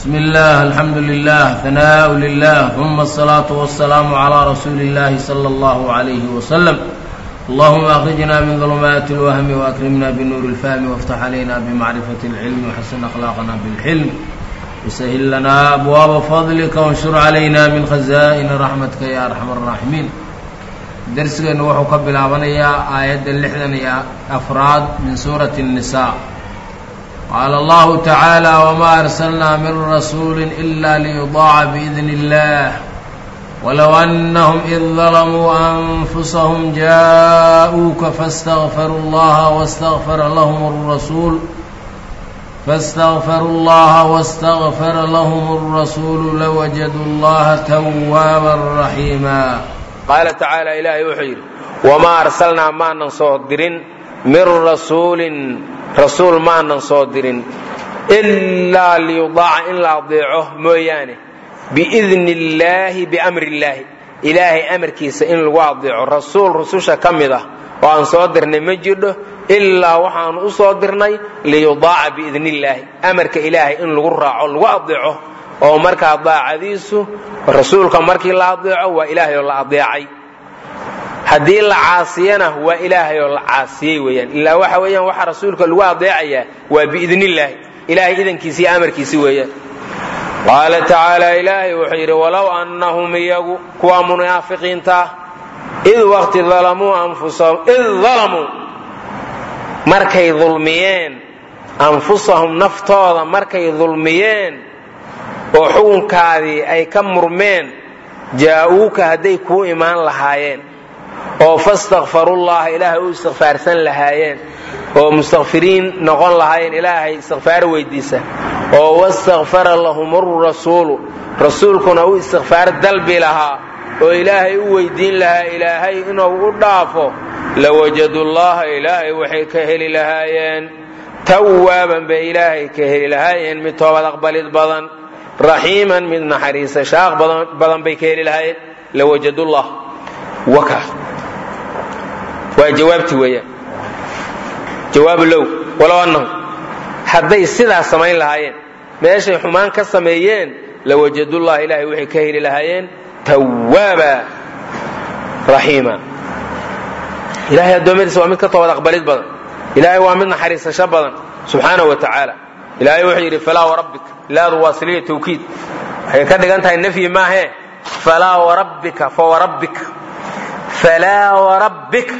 بسم الله الحمد لله ثناء لله ثم الصلاة والسلام على رسول الله صلى الله عليه وسلم اللهم أخرجنا من ظلمات الوهم وأكرمنا بنور الفهم وافتح علينا بمعرفة العلم وحسن أخلاقنا بالحلم وسهل لنا أبواب فضلك وانشر علينا من خزائن رحمتك يا أرحم الراحمين درسgeenu wuxuu ka bilaabanayaa aayadda lixdan iyo afraad min suurati الnisaa qaala allahu tacaala wma arsalnaa min rasuuli ila liyudaaca biidn اllah walow anahum id dalamuu anfusahum jaaءuuka faاstagfaruu اllaha wاstagfara lahm الrasuul faاstagfaruu اllaha wاstagfara lahm الrasuulu lawajaduu اllaha twaaba raxiima qaala tacaala ilaahay wuxuu yidhi wamaa arsalnaa maanan soo dirin min rasuulin rasuul maanan soo dirin ilaa liyudaaca in la adeeco mooyaane biidni illaahi biamri illaahi ilaahay amarkiisa in lagu adeeco rasuul rususha ka mid ah oo aan soo dirnay ma jirdho ilaa waxaanu u soo dirnay liyudaaca biidni illaahi amarka ilaahay in lagu raaco lagu adeeco oo markaa daacadiisu rasuulka markii la adeeco waa ilaahay oo la adeecay haddii la caasiyana waa ilaahay oo la caasiyey weeyaan ilaa waxa weeyaan waxa rasuulka lagu adeecayaa waa biidni illaahi ilaahay idankiisi iyo amarkiisi weeyaan qaala tacaala ilaahay wuxuu yidhi walow annahum iyagu kuwa munaafiqiintaa id waqti dalamuu anfusahum id dalamuu markay dulmiyeen anfusahum naftooda markay dulmiyeen oo xukunkaadii ay ka murmeen jaa'uuka hadday kuu imaan lahaayeen oo fastakfarullaha ilaahay u istikfaarsan lahaayeen oo mustakfiriin noqon lahaayeen ilaahay istikfaar weydiisa oo wastakfara lahum rasuulu rasuulkuna u istikfaar dalbi lahaa oo ilaahay u weydiin lahaa ilaahay inuu u dhaafo lawajadullaha ilaahay waxay ka heli lahaayeen tawaaban bay ilaahay ka heli lahaayeen mid toobad aqbalid badan raxiiman mid naxariisa shaaq badan bay ka heli lahaayeen lawajadullah waka waa jawaabti weeyaan jawaabu low walow annahum hadday sidaas samayn lahaayeen meeshay xumaan ka sameeyeen lawajadullah ilaahay waxay ka heli lahaayeen tawaaba raxiima ilahay addoommadiisa waa mid ka toobad aqbalid badan ilaahay waa mid naxariisasho badan subxaanahu wa tacaala ilaahay wuxuu yidhi falaa warabbika laadu waa siliya tawkiid waxay ka dhigan tahay nafyi maahee falaa warabbika fawarabbika falaa warabbika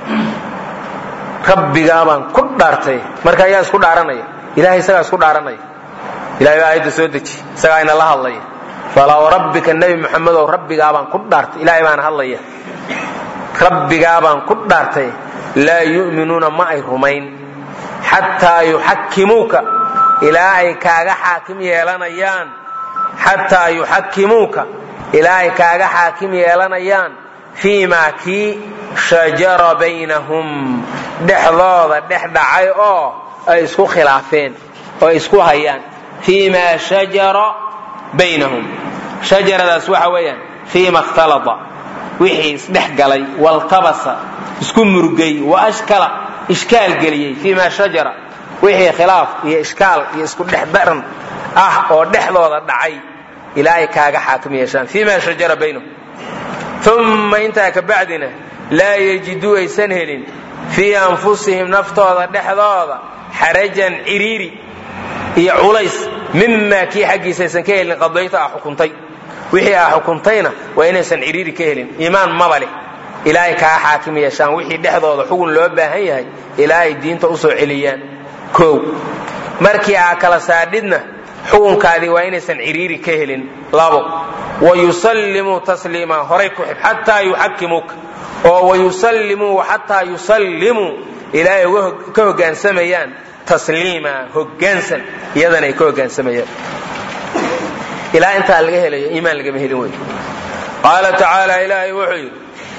rabbigaa baan ku dhaartay marka ayaa isku dhaaranaya ilahay isagaa isku dhaaranaya ilahay baa aayadda soo deji isagaa ina la hadlaya falaa warabbika nebi moxamedow rabbigaa baan ku dhaartay ilahay baana hadlaya rabbigaa baan ku dhaartay laa yu'minuuna ma ay rumayn xataa yuxakimuuka ilaa ay kaaga xaakim yeelanayaan xataa yuxakimuuka ilaa ay kaaga xaakim yeelanayaan fii maa kii shajara baynahum dhexdooda dhex dhacay oo ay isku khilaafeen oo ay isku hayaan fii maa shajara baynahum shajaradaas waxa weeyaan fii ma ikhtalada wixii isdhex galay waltabasa isku murgay wa ashkala ishkaal geliyey fii ma shajara wixii khilaaf iyo ishkaal iyo isku dhex daran ah oo dhexdooda dhacay ilaa ay kaaga xaakim yeeshaan fii ma shajara baynahum umma intaa ka bacdina laa yejiduu aysan helin fii anfusihim naftooda dhexdooda xarajan ciriiri iyo culays mimaa kii xaggiisa aysan ka helin qadayta ah xukuntay wixii ah xukuntayna waa inaysan ciriiri ka helin iimaan maba leh ilaa ay kaaga xaakim yeeshaan wixii dhexdooda xugun loo baahan yahay ilaa ay diinta usoo celiyaan kow markii aa kala saadhidna xukunkaadii waa inaysan ciriiri ka helin labo wayusallimuu tasliima horay ku xib xataa yuxakimuuka oo wayusallimuu xataa yusallimuu ilaa ay ka hoggaansamayaan tasliima hoggaansan iyadana ay ka hoggaansamayaan ilaa intaa laga helayo iimaan lagama helin wey qaala tacaala ilaahay wuxuu yidhi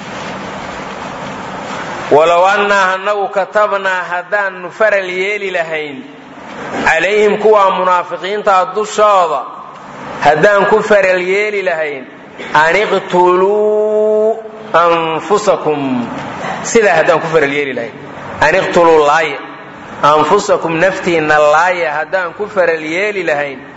walow annaa anagu katabnaa haddaannu faral yeeli lahayn calayhim kuwaa munaafiqiintaa dushooda haddaan ku faral yeeli lahayn an iqtuluu anfusakum sidaa haddaan ku faral yeeli lahayn an iqtuluu laaya anfusakum naftiinna laaya haddaan ku faral yeeli lahayn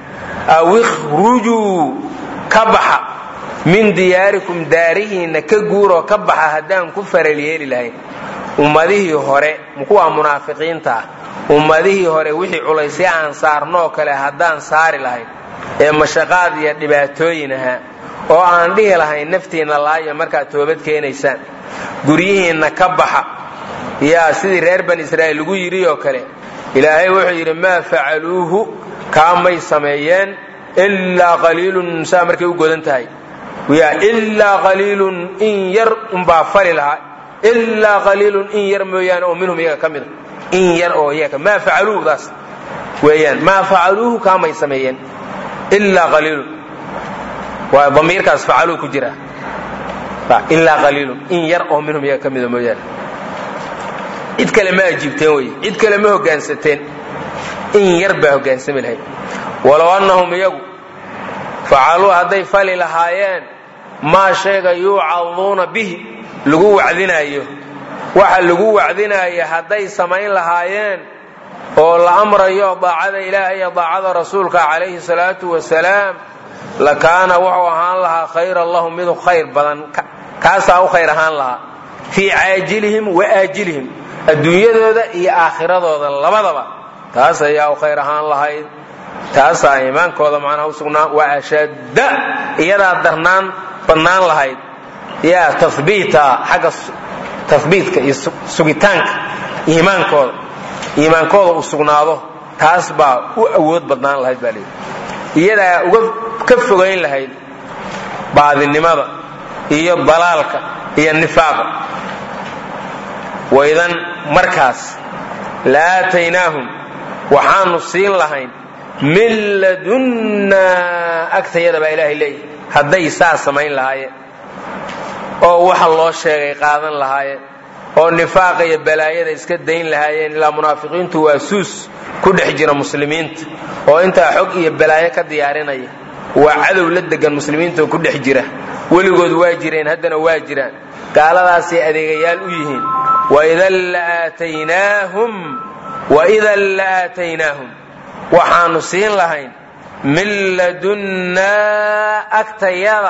aw ikhrujuu ka baxa min diyaarikum daarihiinna ka guuroo ka baxa haddaan ku faral yeeli lahayn ummadihii hore kuwaa munaafiqiinta ah ummadihii hore wixii culaysya aan saarnoo kale haddaan saari lahayn ee mashaqaad iyo dhibaatooyin ahaa oo aan dhihi lahayn naftiinna laayo markaad toobad keenaysaan guryihiinna ka baxa yaa sidii reer bani israa'iil lagu yidhi oo kale ilaahay wuxuu yidhi maa facaluuhu kaamay sameeyeen ilaa qaliilun saa markay u godan tahay yaa ilaa qaliilun in yar unbaa fali lahaa ilaa qaliilun in yar mooyaane oo minhum iyaga ka mida in yar oo iyaga maa facaluudaas weeyaan maa facaluuhu kaamay sameeyeen ilaa qaliilun waa damiirkaas facaluu ku jira ilaa qaliilun in yar oo minhum iyaga ka mida mooyaane cid kale ma ajiibteen wey cid kale ma hoggaansateen in yar baa hoggaansami lahayd walow annahum iyagu facaluu hadday fali lahaayeen maa shayga yuucaduuna bihi lagu wacdinaayo waxa lagu wacdinaayo hadday samayn lahaayeen oo la amrayo daacada ilaahay iyo daacada rasuulka calayhi salaatu wasalaam lakaana wuxuu ahaan lahaa khayran lahum mid khayr badan kaasaa u khayr ahaan lahaa fii caajilihim wa aajilihim adduunyadooda iyo aakhiradooda labadaba taas ayaa u khayr ahaan lahayd taasaa iimaankooda macnaha usugnaa wa ashadda iyadaa darnaan badnaan lahayd yaa tahbiita xagga tahbiitka iyo sugitaanka iimaankooda iimaankooda uu sugnaado taas baa u awood badnaan lahayd baa leeyihi iyadaa uga ka fogayn lahayd baadinimada iyo dalaalka iyo nifaaqa waidan markaas la aataynaahum waxaanu siin lahayn min ladunnaa agtayada baa ilaahay leeyahy hadday saa samayn lahaayeen oo waxa loo sheegay qaadan lahaayeen oo nifaaqa iyo balaayada iska dayn lahaayeen ilaa munaafiqiintu waa suus ku dhex jira muslimiinta oo intaa xog iyo balaayo ka diyaarinaya waa cadow la degan muslimiinta oo ku dhex jira weligood waa jireen haddana waa jiraan gaaladaasay adeegayaal u yihiin waidan la aataynaahum waidan la aataynaahum waxaanu siin lahayn min ladunnaa agtayada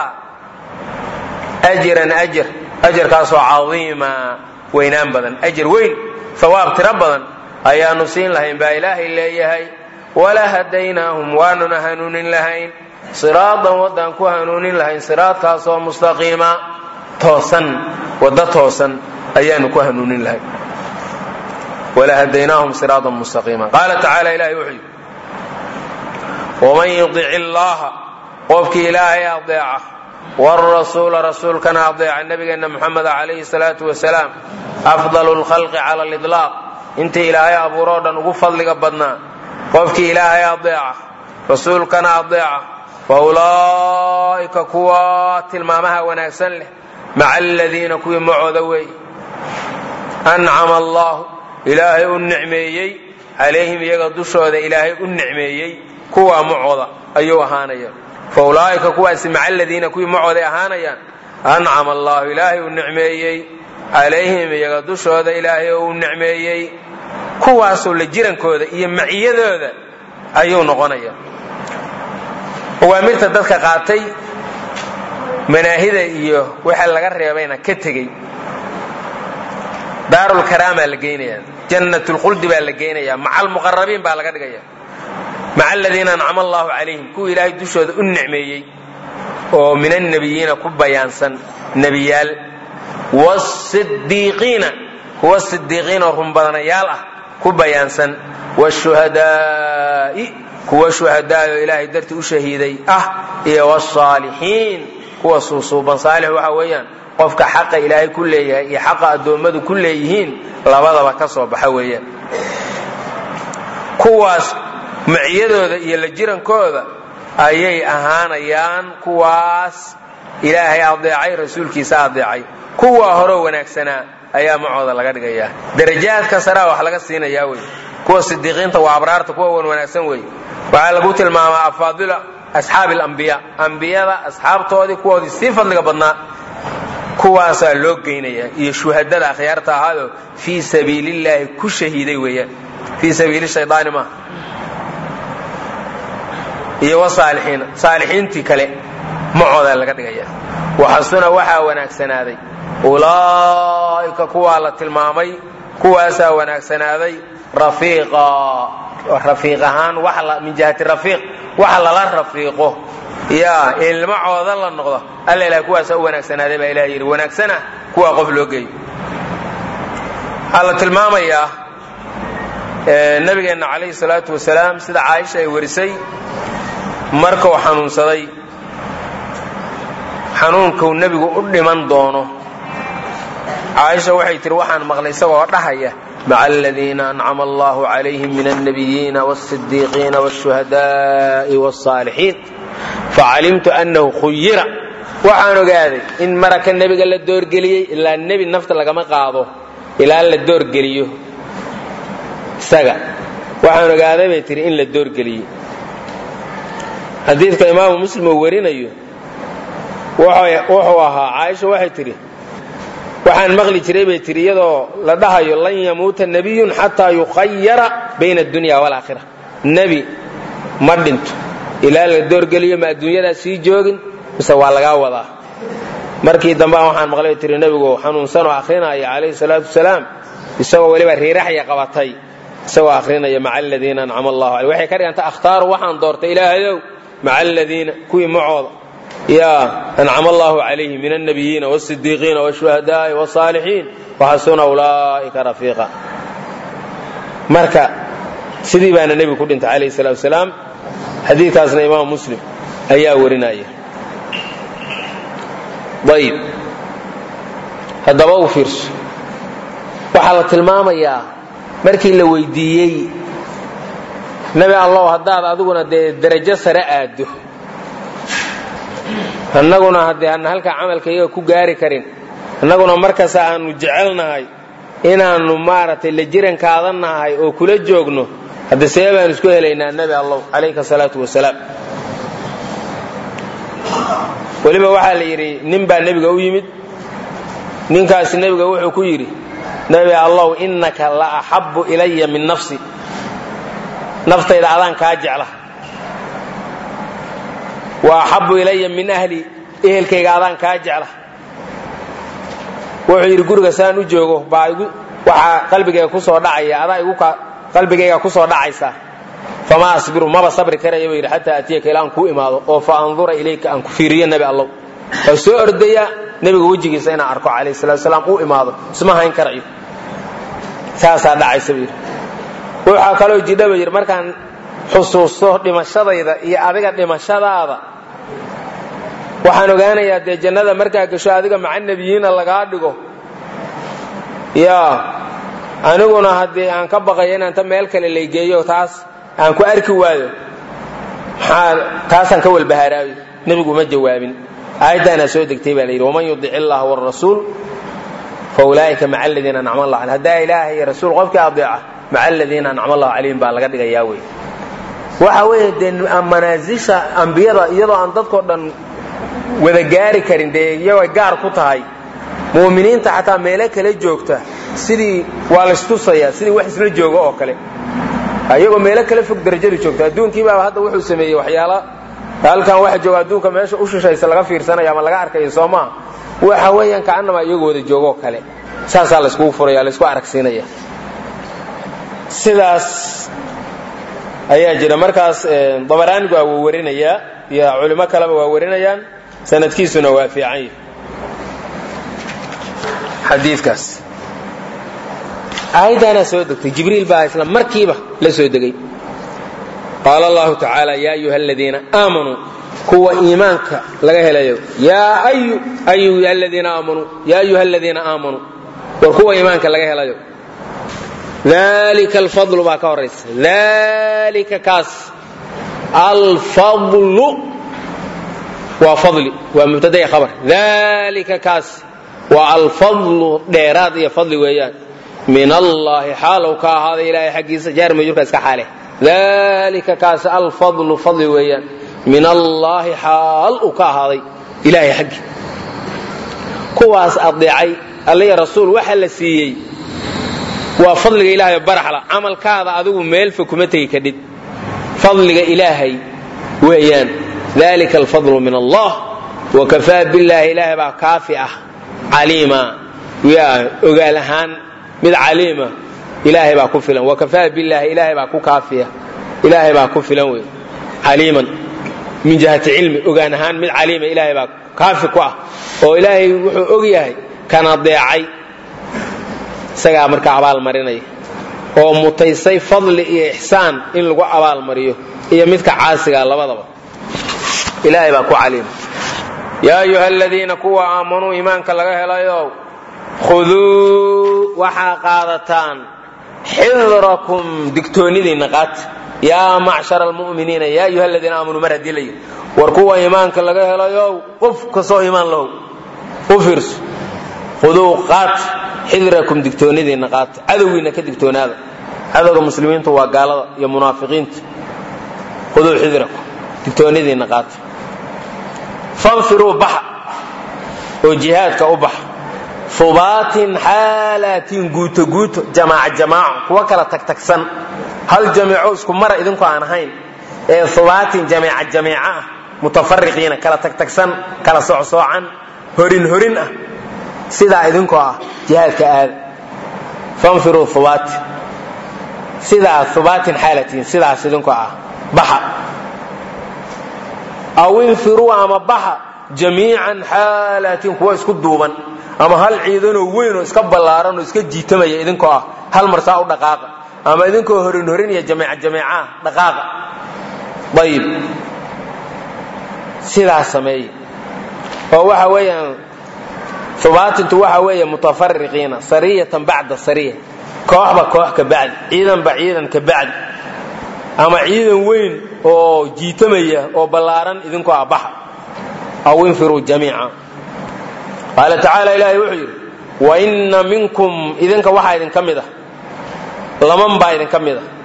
ajiran ajar ajarkaasoo cadiima weynaan badan ajar weyn hawaab tiro badan ayaanu siin lahayn baa ilaahay leeyahay wala hadaynaahum waanuna hanuunin lahayn siraadan waddaan ku hanuunin lahayn siraadkaasoo mustaqiima toosan waddo toosan ayaanu ku hanuunin lahayn wala hadaynaahum siraadan mustaqiima qaala tacaala ilahay wuxuu yidhi waman yudic illaaha qofkii ilaahay adeeca wrasuula rasuulkana adeeca nabigeenna muxameda calayhi salaatu wasalaam afdalu lkhalqi cala aliطlaaq intii ilaahay abuuroo dhan ugu fadliga badnaa qofkii ilaahay adeeca rasuulkana adeeca fa ulaa'ika kuwa tilmaamaha wanaagsan leh maca aladiina kuwii macooda weey ancama allahu ilaahay u nicmeeyey calayhim iyaga dushooda ilaahay u nicmeeyey kuwaa macooda ayuu ahaanaya fa ulaa'ika kuwaasi maca aladiina kuwii macooday ahaanayaan ancama allahu ilaahay uu nicmeeyey calayhim iyaga dushooda ilaahay oo uu nicmeeyey kuwaasoo la jirankooda iyo maciyadooda ayuu noqonaya awaamirta dadka qaatay manaahida iyo waxa laga reebayna ka tegey daarulkaraamaa la geynaya jannatulkhuldi baa la geynaya maca almuqarabiin baa laga dhigaya maca aladiina ancama allahu calayhim kuwa ilaahay dushooda u nicmeeyey oo min annebiyiina ku bayaansan nebiyaal wasidiiqiina kuwa sidiiqiin oo runbadanayaal ah ku bayaansan washuhadaa'i kuwa shuhadaay oo ilaahay dartii u shahiiday ah iyo wsaalixiin kuwa suusuuban saalix waxa weeyaan qofka xaqa ilaahay ku leeyahay iyo xaqa addoommadu ku leeyihiin labadaba ka soo baxa weeyaan kuwaas maciyadooda iyo la jirankooda ayay ahaanayaan kuwaas ilaahay adeecay rasuulkiisa adeecay kuwa horoo wanaagsanaa ayaa macooda laga dhigayaa darajaadka saraa wax laga siinayaa wey kuwa sidiiqiinta waa abraarta kuwa wan wanaagsan wey waxaa lagu tilmaamaa afaadila asxaabi alambiya ambiyada asxaabtoodii kuwoodii sii fadliga badnaa kuwaasaa loo geynaya iyo shuhadada akhyaarta ahaadoo fii sabiilillaahi ku shahiiday weeyaan fii sabiili shaydaani maaha iyo wasaalixiina saalixiintii kale macoodaa laga dhigaya waxasuna waxaa wanaagsanaaday ulaa'ika kuwaa la tilmaamay kuwaasaa wanaagsanaaday rafiiqa rafiiq ahaan min jihati rafiiq waxa lala rafiiqo yaa ilmacooda la noqdo alla ilahay kuwaasaa u wanaagsanaaday baa ilaha yidhi wanaagsana kuwaa qof loo geeyo waxaa la tilmaamayaa nabigeenna calayhi salaatu wasalaam sida caaisha ay warisay markuu xanuunsaday xanuunkuu nebigu u dhiman doono caaisha waxay tihi waxaan maqlay isagoo dhahaya maca aladiina ancama allahu calayhim min alnabiyiina wاsidiiqiina wاshuhadaai wاsaalixiin facalimtu annahu khuyira waxaan ogaaday in maraka nebiga la doorgeliyey ilaa nebi nafta lagama qaado ilaa la doorgeliyo isaga waxaan ogaaday bay tihi in la doorgeliyey xadiidka imaamu muslim uu warinayo wuxuu ahaa caaisha waxay tidhi waxaan maqli jiray bay tihi iyadoo la dhahayo lan yamuuta nebiyun xataa yukhayara bayna addunya waalaakhira nebi ma dhinto ilaa la doorgeliyo ma adduunyadaa sii joogin mise waa lagaa wadaa markii dambe waxaan maqlay bay tihi nebigu xanuunsanoo akhrinaya calayhi salaatu wasalaam isagoo weliba riiraxya qabatay isagoo akhrinaya maca aladiina ancama allahu aley waxay ka dhiganta akhtaaru waxaan doortay ilaahayow maca aladiina kuwii macooda yaa ancama allahu calayhim min alnabiyiina wasidiiqiina wshuhadaai wsaalixiin waxasuna ulaa'ika rafiiqa marka sidii baana nebigu ku dhintay calayhi salaatu wasalaam xadiidkaasna imaam muslim ayaa warinaya ayib haddaba u fiirso waxaa la tilmaamayaa markii la weydiiyey nebi allow haddaad adiguna dee derajo sare aaddo annaguna haddee aanna halkaa camalka iyaga ku gaari karin annaguna markasta aanu jecelnahay inaannu maaragtay la jirankaadannahay oo kula joogno hadde see baan isku helaynaa nebi allow calayka salaatu wasalaam weliba waxaa la yidhi nin baa nebiga u yimid ninkaasi nebiga wuxuu ku yidhi nebi allow innaka la axabbu ilaya min nafsi naftayda adaan kaa jecla wa axabbu ilaya min ahli ehelkayga adaan kaa jecla wuxuu yidhi guriga saan u joogo baa waxaa qalbigayga kusoo dhacaya adaa igu qalbigayga kusoo dhacaysa fama asbiru maba sabri karaya buu yidhi xataa atiyaka ilaa aan kuu imaado oo fa andura ilayka aan ku fiiriyo nebi allow oo soo ordaya nebiga wejigiisa inaan arko calayhi salatu wasalaam uu imaado isma hayn karayo saasaa dhacaysa buu yidhi waxaa kaloo jidha buu yidhi markaan xusuusto dhimashadayda iyo adiga dhimashadaada waxaan ogaanayaa dee jannada markaa gasho adiga maca nebiyiina lagaa dhigo yaa aniguna haddii aan ka baqayo inaan ta meel kale laygeeyo taas aan ku arki waayo maxaa taasaan ka walbahaaraayo nebigu ma jawaabin aayaddaanaa soo degtay baa la yidhi waman yudic illaha wrasuul fa ulaa'ika maca aladiina ancama allah aleh haddaa ilaaha iyo rasuul qofkii adeeca maca aladiina ancama allahu calayhim baa laga dhigayaa wey waxa weeye dee manaasisha ambiyada iyadoo aan dadkao dhan wada gaari karin dee iyagoo gaar ku tahay mu'miniinta xataa meelo kale joogta sidii waa laystusaya sidii wax isla jooga oo kale iyagoo meelo kale fog darajadu joogta adduunkii baaba hadda wuxuu sameeyey waxyaala halkan waxa jooga adduunka meesha u shishaysa laga fiirsanaya ama laga arkayo soo maa waxa weeyaan kacanama iyagoo wada joogoo kale saasaa layskugu furaya laysku aragsiinaya sidaas ayaa jira markaas dabaraanigu waa warinayaa iyo culimo kaleba waa warinayaan sanadkiisuna waa fiican yahi xadiikaas aayaddaanaa soo degtay jibriil baa isla markiiba la soo degay qaala allahu tacaala yaa ayuha aladiina aamanuu kuwa iimaanka laga helayo yaa ayuha aladiina aamanuu yaa ayuha aladiina aamanuu war kuwa iimaanka laga helayo dalika alfadlu baa ka horaysa dalika kaas alfadlu waa fadli waa mubtadaya khabar dalika kaas waa alfadlu dheeraad iyo fadli weeyaan min allahi xaalow ka ahaaday ilaahay xaggiisa jaar majurka iska xaale dalika kaas alfadlu fadli weeyaan min allaahi xaal uu ka ahaaday ilaahay xaggi kuwaas adeecay alliya rasuul waxa la siiyey waa fadliga ilaahay baraxla camalkaada adigu meelfa kuma tegi kadhid fadliga ilaahay weeyaan dalika alfadlu min allah wakafaa billaahi ilaahay baa kaafi ah caliima ogaal ahaan mid caliima ilaahay baa ku filan wakafaa billaahi ilaahay baa ku kaafiya ilaahay baa ku filan wey caliiman min jihati cilmi ogaan ahaan mid caliima ilaahay baa kaafi ku ah oo ilaahay wuxuu og yahay kana deecay isagaa markaa abaalmarinaya oo mutaysay fadli iyo ixsaan in lagu abaalmariyo iyo midka caasigaa labadaba ilaahay baa ku caliima yaa ayuha aladiina kuwa aamanuu iimaanka laga helayo khuduu waxaa qaadataan xidrakum digtoonidiinna qaata yaa macshara almu'miniina yaa ayuha aladiina aamanuu mar haddii la yidhi war kuwa iimaanka laga helayo qof kastoo iimaan lahow u fiirso khuduu qaat xidrakum digtoonidiinna qaata cadowgiinna ka digtoonaada cadowga muslimiintu waa gaalada iyo munaafiqiinta khuduu xidrakum digtoonidiinna qaata fanfiruu baxa oo jihaadka u baxa ubaatin xaalaatin guuto guuto jamaac jamaaco kuwa kala tagtagsan hal jamiico isku mara idinku aan ahayn ee ubaatin jamiica jamiica ah mutafariqiina kala tagtagsan kala socsoocan horin horin ah sidaa idinkoo ah jihaadka aada fanfiruu ubaati sidaa ubaatin xaalatiin sidaas idinkoo ah baxa aw infiruu ama baxa jamiican xaalaatin kuwa isku duuban ama hal ciidanoo weyn oo iska ballaaran oo iska jiitamaya idinkoo ah hal marsaa u dhaqaaqa ama idinkoo horin horin iyo jamiica jamiicaah dhaqaaqa ayib sidaas sameeye oo waxa weeyaan ubaatintu waxa weeye mutafariqiina sariyatan bacda sariya kooxba koox ka bacdi ciidanba ciidan ka bacdi ama ciidan weyn oo jiitamaya oo ballaaran idinkoo ah baxa aw infiruu jamiica qaala tacaala ilaahay wuxuu yidhi wainna minkum idinka waxaa idinka mid ah laman baa idinka mid ah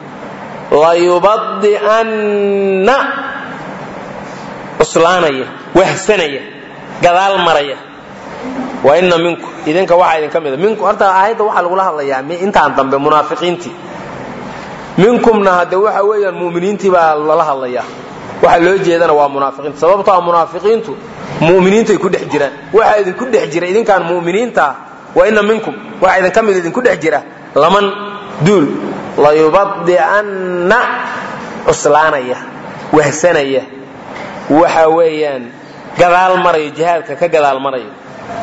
layubadi'anna cuslaanaya wahsanaya gadaal maraya wainna minkum idinka waxaa idinka mid a minku horta aayadda waxaa lagula hadlayaa intaan dambe munaafiqiintii minkumna hadde waxa weeyaan mu'miniintii baa lala hadlayaa waxa loo jeedana waa munaafiqiinta sababto a munaafiqiintu muminiintay ku dhex jiraan waxaa idinku dhex jira idinkaan muminiintaa wa ina minkum waxaa idinka mid idinku dhex jira laman duul layubadi'anna cuslaanaya wahsanaya waxa weeyaan gadaal marayo jihaadka ka gadaal marayo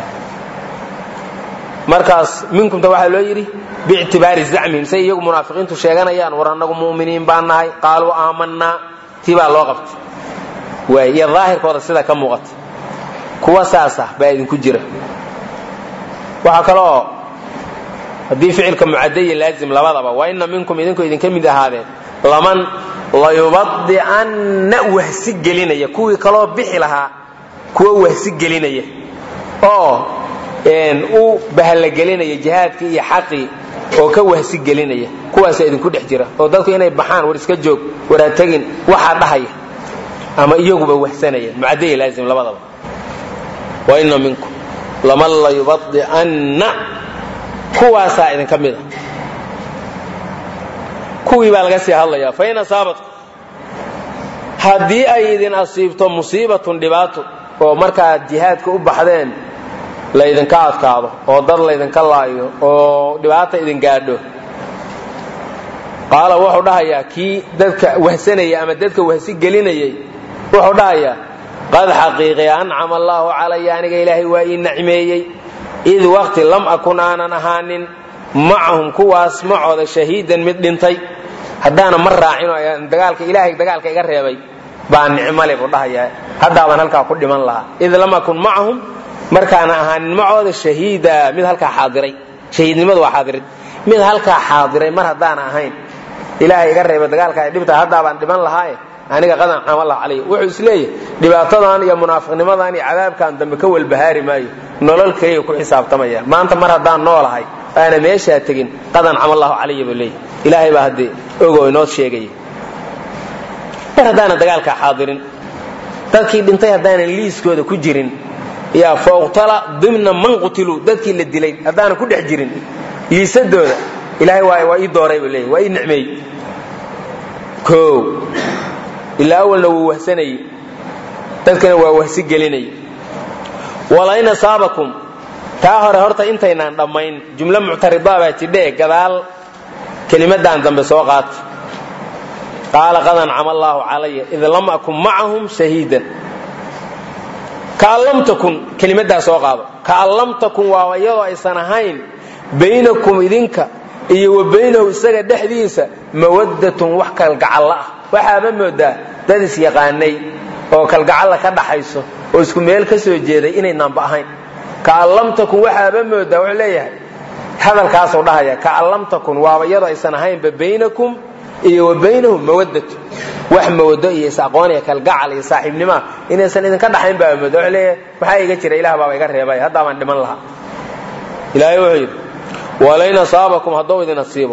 markaas minkumta waxaa loo yidhi biictibaari zacmihim say iyagu munaafiqiintu sheeganayaan war annagu mu'miniin baan nahay qaaluu aamanaa tii baa loo qabtay waay iyo daahirkooda sida ka muuqata kuwa saasa baa idinku jira waxaa kaloo haddii ficilka mucadaya laazim labadaba wa ina minkum idinku idinka mid ahaadeen laman layubadi'anna wahsi gelinaya kuwii kaloo bixi lahaa kuwa wahsi gelinaya oo u bahalagelinaya jihaadkii iyo xaqii oo ka wahsi gelinaya kuwaasa idinku dhex jira oo dadku inay baxaan war iska joog war ha tegin waxaa dhahaya ama iyaguba wahsanaya mucadaya laazim labadaba wa ina minkum laman layubadi'anna kuwaasaa idinka mid a kuwii baa laga sii hadlayaa fain asaabatku haddii ay idin asiibto musiibatun dhibaato oo markaad jihaadka u baxdeen laydinka adkaado oo dad laydinka laayo oo dhibaata idin gaadho qaala wuxuu dhahayaa kii dadka wahsanaya ama dadka wahsi gelinayay wuxuu dhahayaa qad xaqiiqi ancama allaahu calaya aniga ilaahay waa ii nacmeeyey id waqti lam akun aanan ahaanin macahum kuwaas macooda shahiidan mid dhintay haddaana ma raacin oo dagaalka ilaahay dagaalka iga reebay baa nicmale buu dhahayaa haddaabaan halkaa ku dhiman lahaa id lam akun macahum markaana ahaanin macooda shahiida mid halkaa xaadiray shahiidnimadu waa xaadirid mid halkaa xaadiray mar haddaana ahayn ilaahay iga reebay dagaalka ay dhibtahay haddaabaan dhiman lahaaye aniga qadan camallah calay wuxuu isleeyahay dhibaatadan iyo munaafiqnimadan iyo cadaabkan dambe ka walbahaari maayo nolol keliya ku xisaabtamaya maanta mar haddaan noolahay aana meeshaa tegin qadan camallahu calaya buu leeyahy ilaahay baa haddee ogo inoo sheegaya mar haddaana dagaalkaa xaadirin dadkii dhintay haddaanan liiskooda ku jirin yaa fauqtala dimna man qutiluu dadkii la dilay haddaanan ku dhex jirin liisadooda ilaahay waa ii dooray buu leeyahy waa ii nicmeey o ilaa awalna wuu wahsanayey dadkana waa wahsi gelinay walain asaabakum taa hore horta intaynaan dhammayn jumlo muctaridaa baa jidhee gadaal kelimadaan dambe soo qaata qaala qad ancama allaahu calaya id lam akun macahum shahiidan kaan lam takun kelimaddaa soo qaado kaan lam takun waa iyadoo aysan ahayn baynakum idinka iyo wa baynahu isaga dhexdiisa mawaddatun wax kalgacalla ah waxaama moodaa dad isyaqaanay oo kalgacalla ka dhaxayso oo isku meel ka soo jeeday inaynaanba ahayn kaan lam takun waxaaba moodaa wuxuu leeyahay hadalkaasuu dhahaya kaan lam takun waaba iyadoo aysan ahaynba baynakum iyo wa baynahum mawaddatu wax mawado iyo is-aqooniya kalgacal iyo saaxiibnimaa inaysan idinka dhaxayn baa mooda wuxuu leeyahay maxaa iga jira ilah baaba iga reebay haddaa baan dhiman lahaa ilaahay wuxuu yidhi walain asaabakum hadduu idin asiibo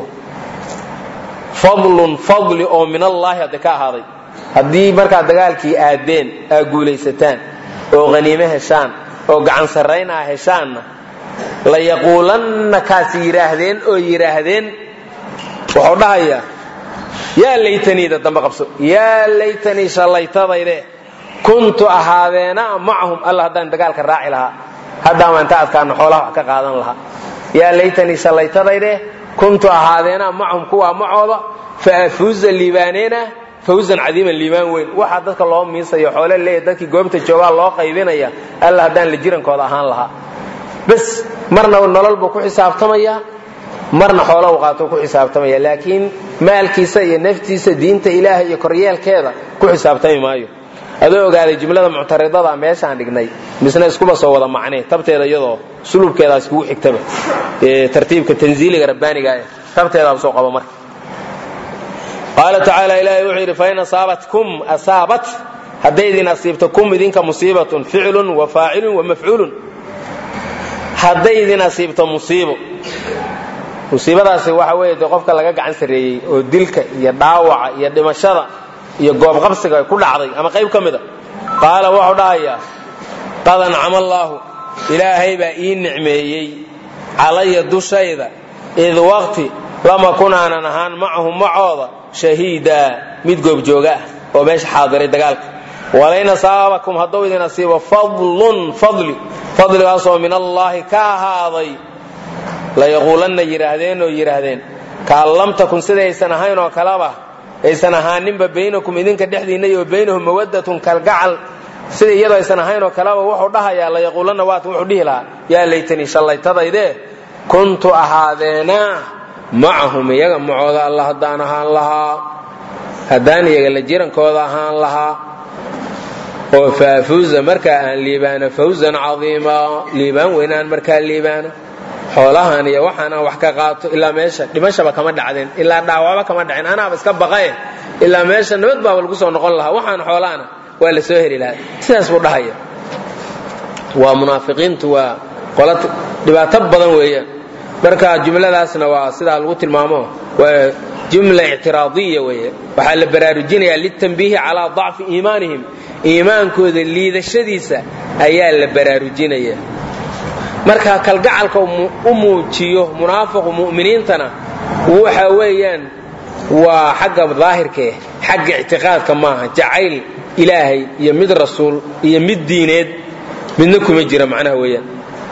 fadlun fadli oo min allaahi hadda ka ahaaday haddii markaad dagaalkii aadeen aa guulaysataan oo haniime heshaan oo gacan sarrayn aa heshaanna la yaquulanna kaas yidhaahdeen oo yidhaahdeen wuxuu dhahayaa yaa laytaniida dambe qabso yaa laytanii shallaytadayde kuntu ahaadeena macahum alla haddaan dagaalka raaci lahaa haddaama inta adkaano xoolaha wax ka qaadan lahaa yaa laytanii shallaytadayde kuntu ahaadeena macahum kuwaa macooda fa afuuza liibaaneena fawzan cadiiman liibaan weyn waxaa dadka loo miisayo xoole leeya dadkii goobta joogaa loo qaybinaya alla haddaan la jirankooda ahaan lahaa bas marna nolol buu ku xisaabtamayaa marna xoola u qaato ku xisaabtamaya laakiin maalkiisa iyo naftiisa diinta ilaahay iyo koryeelkeeda ku xisaabtami maayo adoo ogaaday jumlada muctaridada meeshaan dhignay misna iskuba soo wada macnee tabteeda iyadoo sulubkeedaa iskugu xigtaba tartiibka tanziiliga rabbaaniga tabteedaaba soo qaba marka qaala tacaala ilaahay wuxuu yidhi fain asaabatkum asaabat hadday idin asiibto kum idinka musiibatun ficlun wa faacilun wa mafcuulun hadday idin asiibto musiibo musiibadaasi waxa weeye dee qofka laga gacan sarreeyey oo dilka iyo dhaawaca iyo dhimashada iyo goobqabsiga ku dhacday ama qayb ka mida qaala wuxuu dhahayaa qad ancama allaahu ilaahay baa ii nicmeeyey calaya dushayda id waqti lama kunaanan ahaan macahum macooda shahiidaa mid goobjooga ah oo meesha xaadiray dagaalka walain asaabakum hadduu idin asiibo fadlun fadli fadligaasoo min allaahi ka ahaaday layaquulanna yidhaahdeen oo yidhaahdeen kaan lam takun sidaysan ahayn oo kaleba aysan ahaaninba baynakum idinka dhexdiinna iyo baynahum mawaddatun kalgacal sida iyadoo aysan ahayn oo kaleba wuxuu dhahayaa layaquulanna waatan wuxuu dhihi lahaa yaa laytanii shallaytadayde kuntu ahaadeena macahum iyaga macooda alla haddaan ahaan lahaa haddaan iyaga la jirankooda ahaan lahaa oo faafuuza markaa aan liibaano fawzan cadiima liibaan weynaan markaa liibaano xoolahan iyo waxaanaan wax ka qaato ilaa meesha dhimashaba kama dhacdeen ilaa dhaawaba kama dhaceen anaaba iska baqae ilaa meesha nabad baaba lagu soo noqon lahaa waxaan xoolaana waa la soo heli lahaa sidaas buu dhahaya waa munaafiqiintu waa qola dhibaato badan weeyaan marka jumladaasna waa sidaa lagu tilmaamo waa jumla ictiraadiya weeye waxaa la baraarujinayaa litanbiihi calaa dacfi iimaanihim iimaankooda liidashadiisa ayaa la baraarujinaya marka kalgacalka u muujiyo munaafiqu mu'miniintana waxa weeyaan waa xagga daahirkaeh xagga ictiqaadka maaha jacayl ilaahay iyo mid rasuul iyo mid diineed midna kuma jira macnaha weeyaan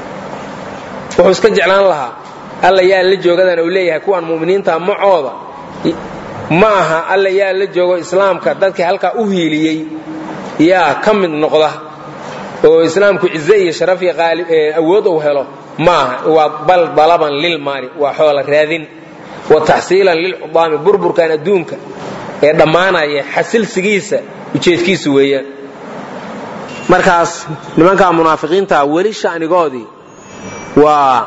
wuxuu iska jeclaan lahaa alla yaa la joogadan uu leeyahay kuwan mu'miniinta macooda ma aha alla yaa la joogo islaamka dadkii halkaa u hiiliyey yaa ka mid noqda oo islaamku cize iyo sharaf iyo awood uu helo maaha waa bal dalaban lilmaali waa xoola raadin wa taxsiilan lilcudaami burburkan adduunka ee dhammaanaya xasilsigiisa ujeedkiisu weeyaan markaas nimankaa munaafiqiinta weli shanigoodii waa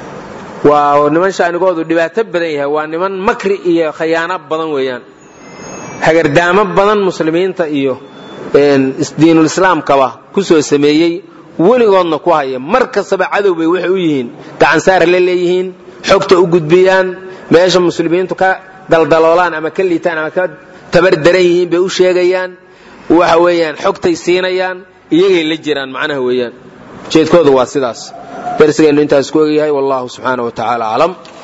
waa niman shanigoodu dhibaato badan yahay waa niman makri iyo khayaano badan weeyaan hagardaamo badan muslimiinta iyo diinulislaamkaba ku soo sameeyey weligoodna ku haya mar kastaba cadow bay waxay u yihiin gacansaar la leeyihiin xogta u gudbiyaan meesha muslimiintu ka daldaloolaan ama ka liitaan ama ka tabar daran yihiin bay u sheegayaan waxa weeyaan xogtay siinayaan iyagay la jiraan macnaha weeyaan ujeedkoodu waa sidaas darsigeennu intaas ku ogyahay wallahu subxaana wa tacaala aclam